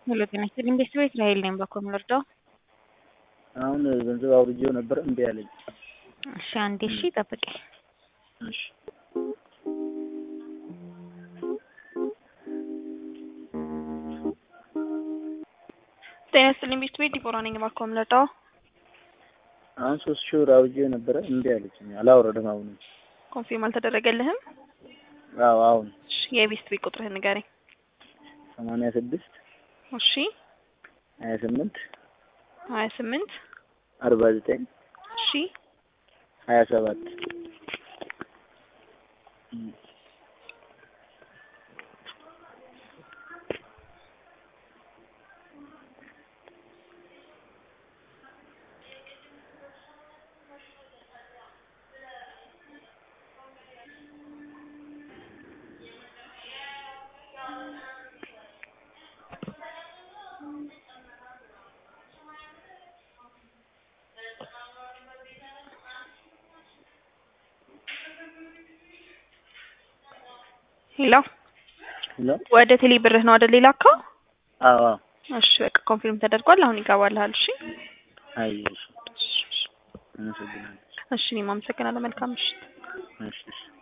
ሄሎ ጤና ይስጥልኝ ቤተሰብ እስራኤል ነኝ። በኮ የምንወርደው አሁን ገንዘብ አውርጄው ነበር እምቢ አለኝ። እሺ አንዴ እሺ ጠብቂ። እሺ ጤና ይስጥልኝ ቤት ቤት ዲቦራ ነኝ። ባኮ የምንወርደው አሁን ሶስት ሺህ ብር አውርጄው ነበረ እምቢ አለችኝ። አላወረድም አሁን ኮንፊርም አልተደረገልህም? አዎ አሁን እሺ የቤት ቤት ቁጥርህን ንገረኝ። ሰማንያ ስድስት እሺ ሀያ ስምንት ሀያ ስምንት አርባ ዘጠኝ እሺ ሀያ ሰባት ሄሎ ሄሎ ወደ ቴሌ ብርህ ነው አይደል የላከው? አዎ አዎ እሺ በቃ ኮንፊርም ተደርጓል። አሁን ይገባልሃል። እሺ አየሽ አመሰግናለሁ እሺ እኔም አመሰግናለሁ። መልካም ምሽት። እሺ እሺ